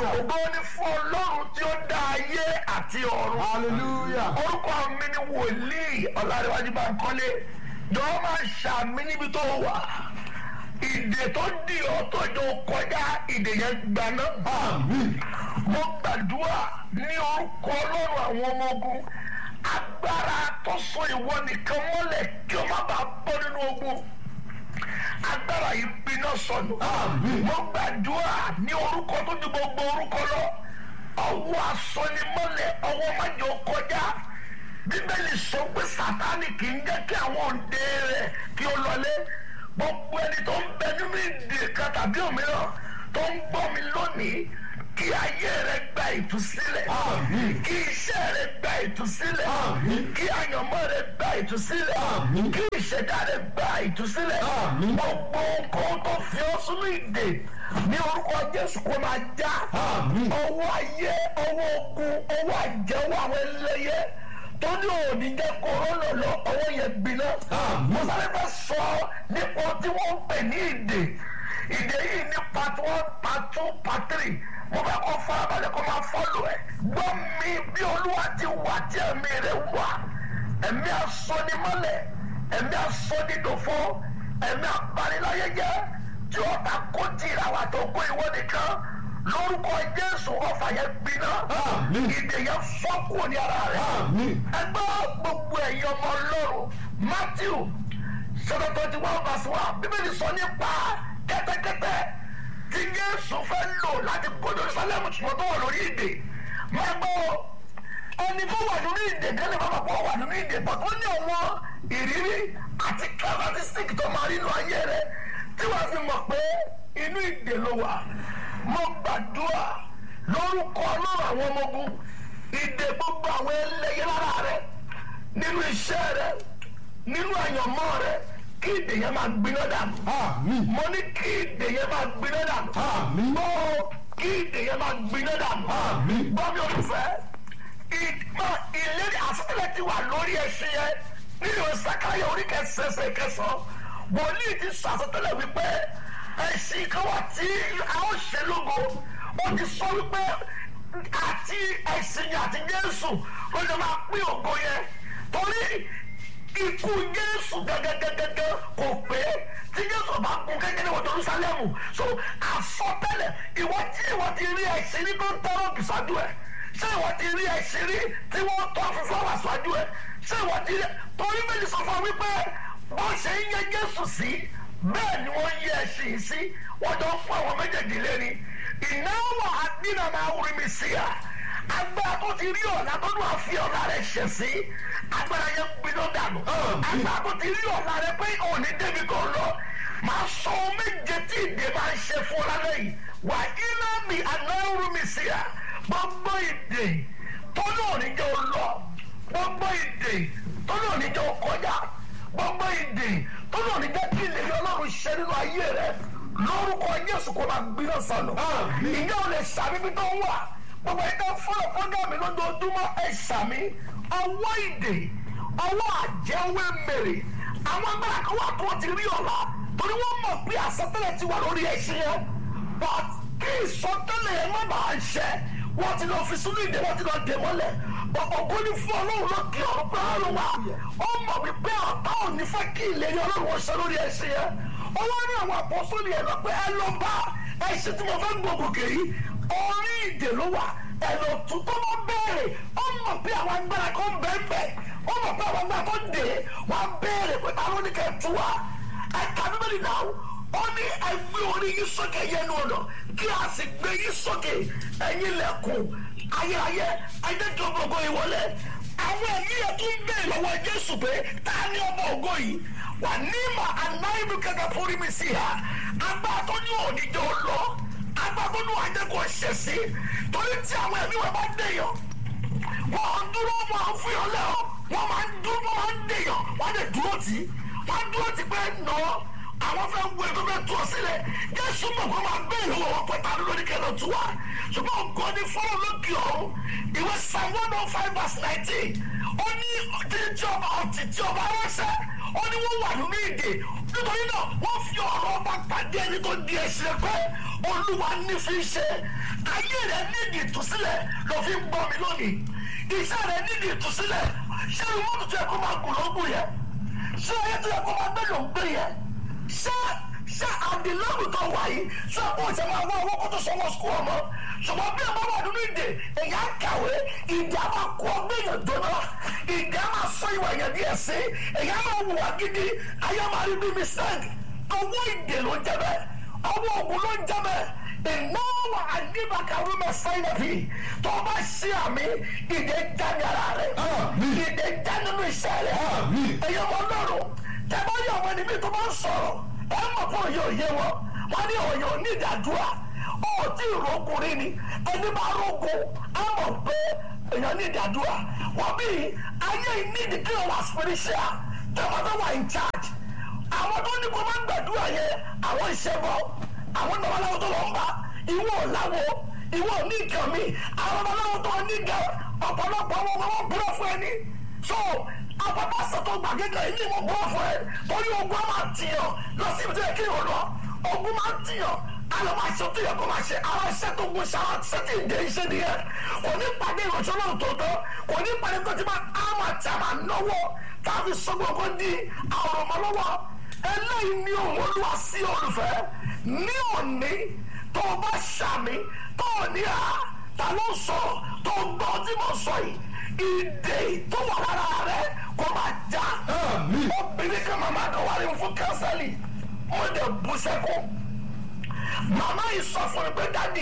ògo ni fún ọlọ́run tí ó dá ayé àti ọ̀run hallelujah orúkọ mi ni wòlíì ọ̀làdéwájú bá ń kọ́lé jọ̀wọ́ máa ṣàmì níbi tó wà ìdè tó dì ọ́ tó jọ kọjá ìdè yẹn gbaná. àmín mo gbàdúrà ní orúkọ ọlọ́run àwọn ọmọ ogun agbára tó so ìwọ nìkan mọ́lẹ̀ kí o má bàa bọ́ nínú ogun agbára yìí gbiná sọnù. Àmín. mo gbàdúrà ní orúkọ tó ju gbogbo orúkọ lọ ọwọ́ asọ́nimọ́lẹ̀ ọwọ́ májò kọjá bíbélì sọ pé sátánì kì í jẹ́ kí àwọn òǹdè rẹ̀ kí ó lọlé gbogbo ẹni tó ń bẹ nínú ìdè kan tàbí òmíràn tó ń gbọ́ mi lónìí kí ayé rẹ gba ìtúsílẹ̀ Àmín. kí iṣẹ́ rẹ gba ìtúsílẹ̀ Àmín. kí àyànmọ́ rẹ gba ìtúsílẹ̀ Àmín. kí ìṣẹ̀dá rẹ gba ìtúsílẹ̀ Àmín. gbogbo nǹkan tó fi ọ́ sínú ìdè ní orúkọ Jésù kó máa já Àmín. ọwọ́ ayé ọwọ́ ogun ọwọ́ àjẹwọ́ àwọn ẹlẹ́yẹ tó ní òní jẹ́ kóró lọ ọwọ́ yẹn gbiná. Àmín. mo sáré fẹ́ sọ nípa ohun tí wọ́n ń pè ní ìdè ìdè yìí ní part one part two part three mo fẹ́ kó farabalẹ̀ kó máa fọ́lù ẹ̀ gbọ́ mi bí olúwa ti wà tí ẹ̀mí rẹ̀ wà ẹ̀mí asọ́nimọ́lẹ̀ ẹ̀mí asọ́nidòfo ẹ̀mí apaniláyẹyẹ tí ó ta kó tìra wà tó kó ìwọ nìkan lórúkọ jésù ọfà yẹn gbiná Àmín. ìdè yẹn fọ́ kúrò ní ara rẹ̀ àmín ẹgbẹ́ gbogbo ẹ̀yin ọmọ ọlọ́run matthew seven twenty one verse one bíbélì sọ nípa kẹ́tẹ́kẹ́tẹ́ tí jésù fẹ́ lò láti kó jerusalem ṣùgbọ́n tó wà lórí ìdè máa gbọ́ ẹni tó wà lórí ìdè kẹ́lẹ́ bá bàbá wà lórí ìdè bọ̀ tó ní àwọn ìrírí àti characteristic tó máa rí inú ayé rẹ̀ tí wàá fi mọ̀ pé inú ìdè ló wà mo gbàdúrà lórúkọ ọlọ́run àwọn ọmọ ogun ìdè gbogbo àwọn ẹlẹ́yẹ lára rẹ̀ nínú iṣẹ́ rẹ̀ nínú àyànmọ́ rẹ̀ kí ìdè yẹn máa gbiná dànù àmín mo ní kí ìdè yẹn máa gbiná dànù Àmín. gbọ́ kí ìdè yẹn máa gbiná dànù Àmín. gbọ́ mi olùfẹ́ ìgbà ìlérí àsọtẹ́lẹ̀ ti wà lórí ẹṣin yẹn nínú ìsàkáyọ orí kẹsẹsẹ kẹsàn wòlíì ti sọ àsọtẹ́lẹ̀ wípé ẹṣin kan wà tí a ó ṣe lógo ó ti sọ wípé àti ẹṣin yẹn àti Jésù ló lè máa pín ògo yẹn torí ikú jésù gẹgẹgẹgẹgẹ kò pé tí jésù bá kú kékeré wọ jerusalem so àsọtẹ́lẹ̀ ìwọ tí ìwọ ti rí ẹ̀sìn rí tó ń tọrọ bìsájú ẹ ṣé ìwọ ti rí ẹ̀sìn rí tí wọ́n tọ́ fífọ́ wà síwájú ẹ ṣé ìwọ ti rí torí méjì sọ fún wa wípé wọ́n ṣe ń yẹ jésù sí bẹ́ẹ̀ ni wọ́n yẹ ẹ̀sìn sí wọ́n jọ ń fún àwọn méjèèjì lérí ìnáwó àdínàmà orí mi sí à agbára tó ti rí ọ̀la tó ní wàá fi ọ̀la rẹ̀ ṣẹ̀ sí agbára yẹn gbiná dànù agbára tó ti rí ọ̀la rẹ̀ pé òní débi kan lọ máa sọ ohun méje tí ìdè máa ń ṣe fún ọ lálẹ́ yìí wà iná mi anáwó mi sí à gbogbo ìdè tó ní òní jẹ́ ọ lọ gbogbo ìdè tó ní òní jẹ́ ọ kọjá gbogbo ìdè tó ní òní jẹ́ kí ìlérí ọlọ́run ṣe nínú ayé rẹ lórúkọ Jésù kó máa gbiná sọnù Àmín. ìyá ò lè ṣàbíbí tó ń wà gbogbo ẹ̀ka fúnra fúnra mi lójoojúmọ́ ẹ̀ ṣàmì ọwọ́ ìdè ọwọ́ àjẹwé mèrè àwọn agbára kan wà tó ti rí ọ̀la torí wọ́n mọ̀ pé àsọtẹ́lẹ̀ ti wà lórí ẹṣin yẹn but kí ìsọtẹ́lẹ̀ yẹn má bàa ṣẹ wọ́n ti lọ fi sínú ìdè wọ́n ti lọ dè mọ́lẹ̀ ògo ní fún ọlọ́run lókè ọ̀run pé ọlọ́run wà ó mọ̀ wípé ọ̀tá ò ní fẹ́ kí ìlérí ọlọ́run wọ́n ṣe lórí ẹṣin yẹn ó wá ní àwọn àpọ́sọ́lì yẹn lọ pé ẹ lọ bá ẹṣin tí mo fẹ́ gbogbo yìí orí ìdè ló wà ẹ̀rọ tuntun ló bẹ̀rẹ̀ ó mọ̀ pé àwọn agbára kan bẹ́ẹ̀ ó mọ̀ pé àwọn agbára kan dè é wọ́n bẹ̀rẹ̀ pé táwọn ní kẹ́ tú wa ẹ̀ka bíbélì náà ó ní ẹgbẹ́ orí yín sókè yẹnu ọ̀nà kí a sì gbé yín sókè ẹ̀yin lẹ̀kùn ayérayé ẹ̀jẹ̀ tó gbogbo ìwọlé àwọn ẹ̀mí yẹn tún bẹ̀rẹ̀ lọ́wọ́ Jésù pé ta ni ọmọ ògo yìí wà ní mà anáyébí kẹkẹ fúnri mi sí ha agbára tó ní òní jẹ́ ó lọ agbábọ́nú àjẹkọ̀ ṣẹ̀ sí torí tí àwọn ẹ̀mí wọn bá dèèyàn wọ́n dúró máa ń fún yàn lẹ́wọ̀ wọ́n máa ń dúró wọ́n máa ń dèèyàn wọ́n lè dúró tì í wọ́n dúró tì pé nà ọ́ àwọn fẹ́ wú ẹgbẹ́ fẹ́ tú ọ sílẹ̀ jésù mọ̀ kó máa bẹ́ẹ̀ lọ́wọ́ wọn pẹ̀ta lórí kẹlẹ́ tú wa ṣùgbọ́n ògo ni fọ́lọ́ lókè ọ̀hún ìwé psalm one oh five verse nineteen ó ní jíjẹ́ ọba ọ̀tí tí ọba ránṣẹ́ ó ní wọ́n wà nínú ìdè nítorí náà wọ́n fi ọ̀rọ̀ ọba pàdé ẹni tó di ẹsẹ̀ pé olúwa ní fi ṣe ayé rẹ̀ nídìí ìtúsílẹ̀ ló fi ń gbọ́ mi lónìí iṣẹ́ rẹ̀ nídìí ìtúsílẹ̀ ṣé ìwọ́n tuntun yẹ kó máa gùn lóògùn yẹn ṣé ayé tó yẹ kó máa gbé ló ń gbé yẹn ṣé ṣé àdìlọ́gù tó wà yìí ṣé àpò ìṣe máa wá owó kó tó sanwó sukùl ọmọ ṣùgbọ́n bí ọmọ wà nínú ìdè èyà kàwé ìdè á máa kó ọgbẹ́ yẹn dọ́nà ìdè á máa sọ ìwà yẹn díẹ̀ sí èyà máa wù wá gidi ayé máa rí bí mistake owó ìdè ló ń jẹ bẹ́ẹ̀ ọwọ́ ògùn ló ń jẹ bẹ́ẹ̀ ìnáwó àdìbàkàwé mẹ́sàn-án fi tó o bá ṣí àmì ìdè já ní ara rẹ̀ Àmín. ìdè já nínú iṣẹ́ rẹ̀ Àmín. ẹ̀yọ́ ọmọ ọlọ́run tẹ́gbọ́ yọ àwọn ẹni bí tó bá ń sọ̀rọ̀ ẹ mọ̀ fún òye òye wọn wọn ní òye òní ìdádúrà ó tí ìrókùnrin ni ẹni bá rógun á mọ̀ pé èèyàn ní ìdádúrà wọ́n bí ayé ìnídìí kí wọ́n wà spiritual tẹ́wọ́n tó wà in charge àwọn tó ní kó máa ń gbàdúrà yẹn àwọn ìṣẹ́bọ àwọn babaláwo tó lọ ń bá ìwọ ọ̀làwọ ìwọ ní nǹkan mi àwọn babaláwo tó ní nǹkan ọ̀pọ̀lọpọ̀ wọn wọn búrọ̀ fún ẹni so àpapọ̀ sọ̀tọ̀ gbàgede ilé wọn búrọ̀ fún ẹ torí ogun á máa tìyàn lọ sí ibùdó kí o lọ ogun máa tìyàn alọ́ máa ṣe tó yẹ kó máa ṣe àwọn iṣẹ́ tó gun ṣe àwọn iṣẹ́ tí ì dé iṣẹ́ nìyẹn kò ní pàdé ìrànṣẹ́ náà tó tọ́ kò ní pàdé tó ti máa á máa tẹ̀ máa náwó tàbí sọ́gbọ̀n kó di àwọn ọmọ lọ́wọ́ eléyìí ni òun olúwa sí olùfẹ́ ní òní tó o bá ṣàmì tó o ní à ta ló sọ tó o gbọ́ tí mo sọ yìí ìdè tó wà lára rẹ kó máa já Àmín. obìnrin kan màmá kan wà ní fún kánsẹ́lì mo dẹ̀ bú sẹ́kọ̀ọ́ màmá yìí sọ fún mi pé dádì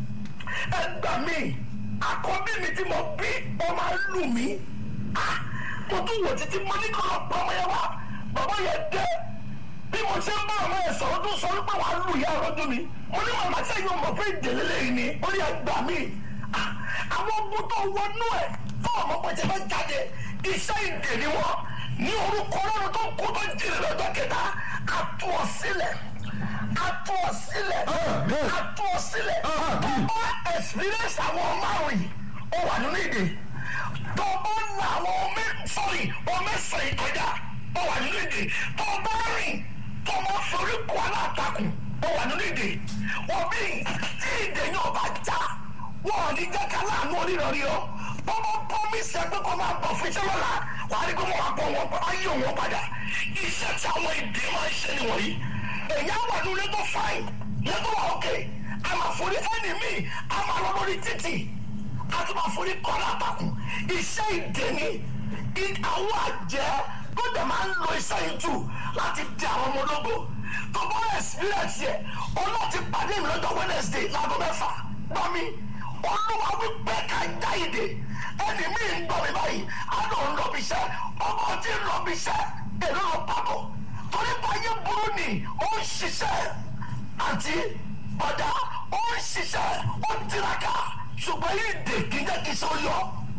ẹ gbà mí àkọ́bí mi tí mo bí ó máa ń lù mí Ah, mo tún wò títí mo ní kọ́ lọ pa ọmọ yẹn wá bàbá yẹn dé bí mo ṣe ń bá ọmọ yẹn sọ̀rọ̀ tó sọ wípé wàá lù yá ọlọ́dún mi mo ní màmá sẹ́yìn ọmọ pé ìdèlè lẹ́yìn ni ó ní ẹ gbà mí Ah, àwọn ogun tó wọnú ẹ̀ fún ọmọ pẹ̀jẹ́ fẹ́ jáde iṣẹ́ ìdè ni wọ́n ní orúkọ ọlọ́run tó kú tó jìnnà lọ́jọ́ kẹta àtú ọ sílẹ̀ àtú ọ sílẹ̀ Àmín. àtú ọ sílẹ̀ Àmín. ó experience àwọn márùn yìí ó wà nínú ìdè tó o bá la àwọn ọmọ sọrí ọmọ ẹsẹ̀ yìí kọjá ó wà nínú ìdè tó o bá rìn tó o bá forí kọ alátakùn ó wà nínú ìdè wọ́n bí tí ìdè yóò bá já wọ́n ò ní jẹ́ ká láàánú onírọ̀rí o bọ́bọ́ promise ẹ pé kó máa bọ̀ fún iṣẹ́ lọ́la wà á rí kó máa bọ̀ wọn ayé wọn padà iṣẹ́ tí àwọn ìdè máa ń ṣe nìwọ̀nyí èyí á wà ní ilé tó fáìn lẹ́tọ̀ wà ókè a máa forí ẹni míì a máa lọ lórí títì a tún máa forí kọ́ lápapọ̀ iṣẹ́ ìdè ni i- àwọn àjẹ́ tó dẹ̀ máa ń lo iṣẹ́ yìí jù láti di àwọn ọmọ ológo tó bá experience yẹ ọlọ́ọ̀tì pàdé mi lọ́jọ́ Wednesday láago mẹ́fà gbọ́ mi olúwa wípé ká já ìdè ẹni mi ń gbọ́ mi báyìí àná ń lọ bí iṣẹ́ ọkọ tí ń lọ bí iṣẹ́ èrò lọ pàkọ́ torí báyé burú ni ó ń ṣiṣẹ́ àti ọ̀dà ó ń ṣiṣẹ́ ó ń tiraka ṣùgbọ́n ìdè kì í jẹ́ kí iṣẹ́ ó yọ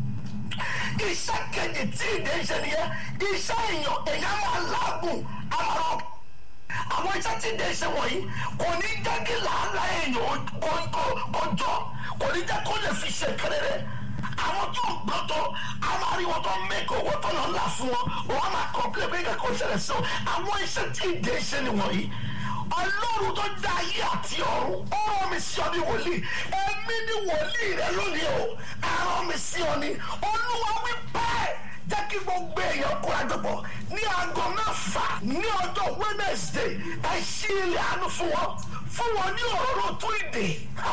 iṣẹ́ kejì tí ìdè ń ṣe nìyẹn iṣẹ́ èèyàn èèyàn máa láàgùn àmàrọ̀ àwọn iṣẹ́ tí ìdè ń ṣe wọ̀nyí kò ní jẹ́ kí làálàá èèyàn kó- kó- kó jọ kò ní jẹ́ kó lè fi ṣe kẹrẹrẹ àwọn tó ń gbọ́ tó a máa rí wọn tó ń mẹ́kọ̀ owó tó lọ ńlá fún wọn wọn máa kọ̀ọ̀pẹ́ bí nǹkan kan ṣẹlẹ̀ sí wọn àwọn iṣẹ́ tí ìdè ń ṣe nìwọ̀nyí ọlọ́run tó dá ayé àti ọ̀run ọ̀rọ̀ mi sí ọ ní wòlíì ẹ̀mí ní wòlíì rẹ lónìí o àrọ̀ mi sí ọ ní olúwa wí bẹ́ẹ̀ jẹ́ kí gbogbo èèyàn kó àjọpọ̀ ní aago mẹ́fà ní ọjọ́ wednesday ẹ ṣí ilẹ̀ àánú fún wọn fún wọn ní òróró tó ìdè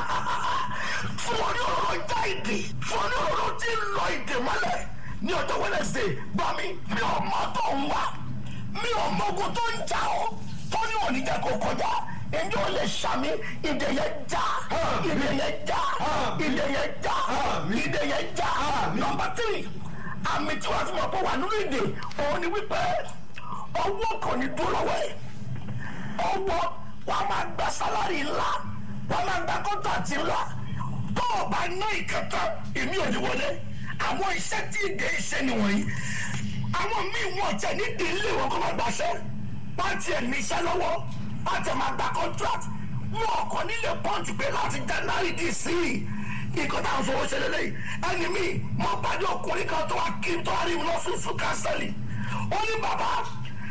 fún wọn ní òróró já ìdè fún wọn ní òróró tí ń lọ ìdè mọ́lẹ̀ ní ọjọ́ wednesday gbọ́ mi mi ò mọ tó ń wá mi ò mọ ogun tó ń jà ọ́ tó ní òní jẹ́ kó kọjá èmi ò lè ṣàmì ìdè yẹn já ìdè yẹn já ìdè yẹn já ìdè yẹn já nọ́mbà tírì àmì tí wọ́n fi mọ̀ pé wà nínú ìdè òun ni wípé ọwọ́ kò ní dúró lọ́wọ́ ẹ̀ ọwọ́ wà á máa gba sálárì ńlá wà á máa gba kọ́ńtàtì ńlá tó o bá ná ìkẹta èmi ò ní wọlé àwọn iṣẹ́ tí ìdè iṣẹ́ nìwọ̀nyí àwọn míì wọ́n tẹ̀ ní ilé wọn kó máa gbaṣẹ́ pàtì ẹ̀ níṣẹ́ lọ́wọ́ pàtì ẹ̀ máa gba contract wọn kò nílé pọ́ǹtì pé láti january dc nǹkan táwọn fowó ṣe lélẹ́yìn ẹni mi mo pàdé ọkùnrin kan tó wá kí tó wá rí mi lọ́fíìsì kánsẹ́lì ó ní bàbá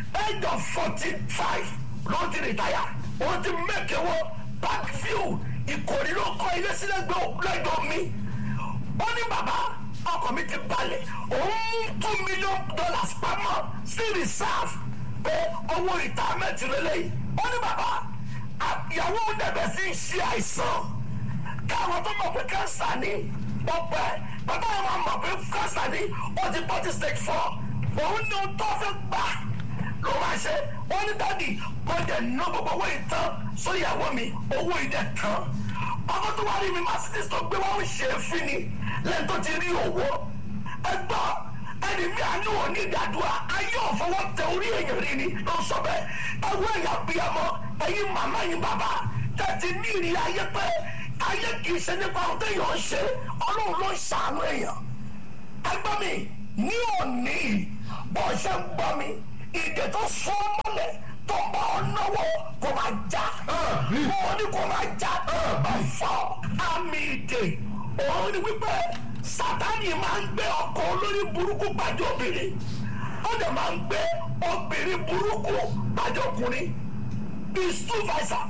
age of forty five ló ti rìtáyà ó ti mẹ́kẹ̀wọ́ backfield ìkòrí ló kọ́ ilé sílẹ̀ lẹ́gbẹ̀ẹ́ mi ó ní bàbá ọkọ̀ mi ti balẹ̀ òun two million dollars pamọ́ sí reserve pé owó retirement lélẹ́yìí ó ní bàbá ìyàwó dẹ̀bẹ̀ sí ń ṣe àìsàn káwọn tó mọ̀ pé cancer ni ọ̀pẹ bàbá yẹn máa mọ̀ pé cancer ni ó ti bọ́ ti stage four òun ní ohun tó fẹ́ gbà ló máa ṣe wọ́n ní dádì kó dẹ̀ ná gbogbo owó ìtàn sórí ìyàwó mi owó ìdẹ̀ tán ọkọ tó wá rí mi mercedes tó gbé wá ń ṣe é fún ni lẹ́yìn tó ti rí owó ẹgbọ́ ẹni mi àánú ò ní ìdádúrà ayé ọ̀fọwọ́ tẹ orí èèyàn rí ni ló ń sọ bẹ́ẹ̀ ẹwọ́ ẹ̀yà bíyàmọ́ ẹ̀yin màmá yín bàbá tẹ̀sí ní ìrì ayé pé ayé kì í ṣe nípa ohun téèyàn ń ṣe ọlọ́run ló ń ṣàánú èèyàn ẹgbọ́n mi ní òní bó ṣe ń gbọ́ mi ìdè tó sún mọ́lẹ̀ tó ń bá ọ náwó kò máa já mo ní kò máa já ọ̀fọ̀ àmì ìdè òun ni wípé sátani máa ń gbé ọkọ olórí burúkú pàdé obìnrin ó dẹ̀ máa ń gbé obìnrin burúkú pàdé ọkùnrin bíi stúfàìsà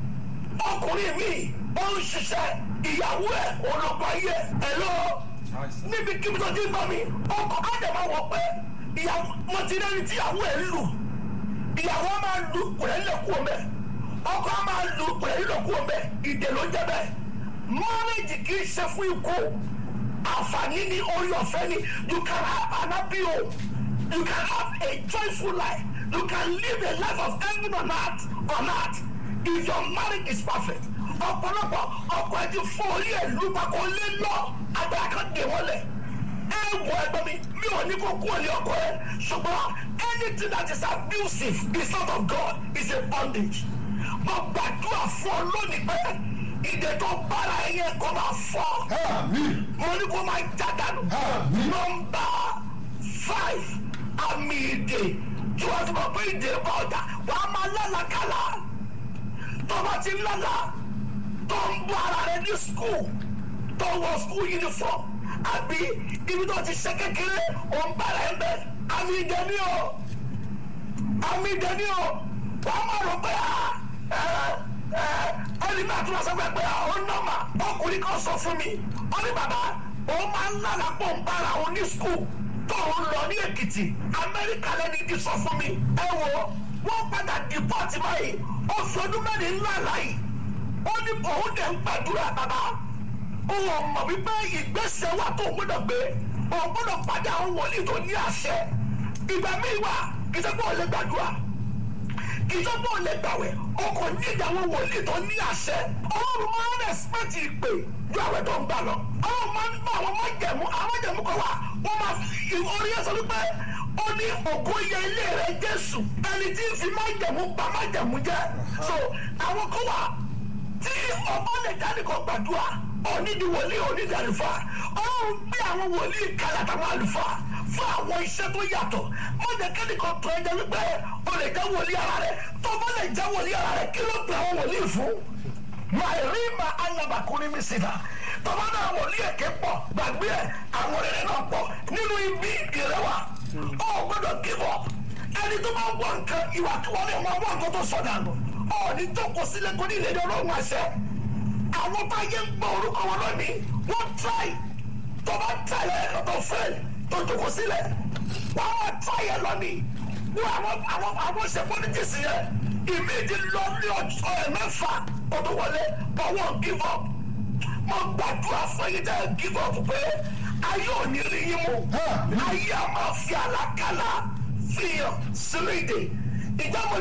ọkùnrin mi ó ń ṣiṣẹ́ ìyàwó ẹ̀ ológun ayé ẹ̀ lọ níbi kíbi tó ti ń bá mi ọkọ̀ á dẹ̀ máa wọ̀ pé ìyàwó mo ti rẹ́ni tí ìyàwó ẹ̀ lù ìyàwó máa lu pẹ̀lẹ́ kú ọmọ ẹ̀ ọkọ máa lu pẹ̀lẹ́ kú ọmọ ẹ̀ ìdè ló jẹ́ bẹ́ẹ̀ mọ́rẹ́jì kì í ṣe fún ikú àǹfààní ní orí ọ̀fẹ́ ni you can have an happy home you can have a joyful life you can live a life of heaven on earth on earth if your marriage is perfect ọ̀pọ̀lọpọ̀ ọkọ̀ ẹ̀ ti fún orí ẹ̀ lù pàkó lé lọ agbára kan dè wọ́n lẹ̀ ẹ wọ ẹgbẹ́ mi mi ò ní kó kú ọ̀lẹ́ ọkọ ẹ ṣùgbọ́n anything that is abusive is not of God is a bondage mo gbàdúrà fún ọ lónìí pé ìdè tó bára ẹ yẹn kó máa fọ́ mo ní kó máa já dànù nọ́mbà five àmì ìdè tí wọ́n ti mọ̀ pé ìdè bá ọjà wà á máa lálàkàlà tó bá ti lálà tó ń bọ́ ara rẹ ní skul tó wọ skul uniform àbí ibi tó ti ṣe kékeré òun bára ẹ bẹ àmì ìdè ni o àmì ìdè ni o wà á máa rò pé ẹni náà tún wá sọ pé ó nọ́mà ọkùnrin kan sọ fún mi ó ní bàbá òun máa ń lára pọ̀ ń bára òun ní skul tó ń lọ ní èkìtì amẹ́ríkà lẹ́ni ti sọ fún mi ẹ wo wọ́n padà dìpọ́tì báyìí oṣù ọdún mẹ́rin ńlá láyìí ó ní òun dẹ̀ ń gbàdúrà bàbá òun mọ̀ wípé ìgbésẹ̀ wà tó gbọ́dọ̀ gbé òun gbọ́dọ̀ pàdé àwọn wòlíì tó ní àṣẹ ìgbà míì wà kì í ṣe pé òun lè gbàdúrà kì í ṣe pé òun lè gbàwẹ̀ o kò ní ìyàwó wòlíì tó ní àṣẹ ọlọ́run máa ń rẹ̀spẹ̀tì ìpè ju àwẹ̀ tó ń gbà lọ ọlọ́run máa ń bá àwọn májẹ̀mú àwọn májẹ̀mú kan wà wọ́n máa fi orí ẹ̀ sọ wípé ó ní ògo yẹ ilé rẹ̀ jésù ẹni tí ń fi májẹ̀mú pa májẹ̀mú jẹ́ so àwọn kan wà tí ọba lè jáde kan gbàdúrà onídìí wòlíì onídìí àlùfáà ọlọ́run gbé àwọn wòlíì kalẹ̀ àtàwọn àlùfáà fún àwọn iṣẹ́ tó yàtọ̀ wọ́n jẹ́ kẹ́ni kan tó ẹjẹ́ wípé o lè jẹ́ wòlíì ara rẹ̀ tó bá lè jẹ́ wòlíì ara rẹ̀ kí ló pe àwọn wòlíì fún. máa rí ma alábàkúrí mi sí ta tọ́ba náà wòlíì èké pọ̀ gbàgbé ẹ̀ àwọn rere náà pọ̀ nínú ibi ìrẹwà ọ gbọ́dọ̀ give up ẹni tó máa wọ nǹkan ìwà tí wọ́n lè máa wọ nǹkan tó sọ̀dà nù ọ̀ọ́ni tó kọ sílẹ̀ kó ní ìlérí ọlọ́run àṣẹ àwọn táyé ń gbọ́ orúkọ wọn lónìí wọ́n try tó bá try ẹ̀ tó fail tó jókòó sílẹ̀ wọ́n á try ẹ̀ lónìí wọ́n àwọn àwọn àwọn ṣe politics yẹn ìmíjì lọ ní ọjọ́ ẹ̀ mẹ́fà kó tó wọlé but wọ́n give up mo gbàdúrà fún yín tẹ́ give up pé ayé ò ní rí yín mú ayé a máa fi àlákàlà fihàn sínú ìdè ìjà mo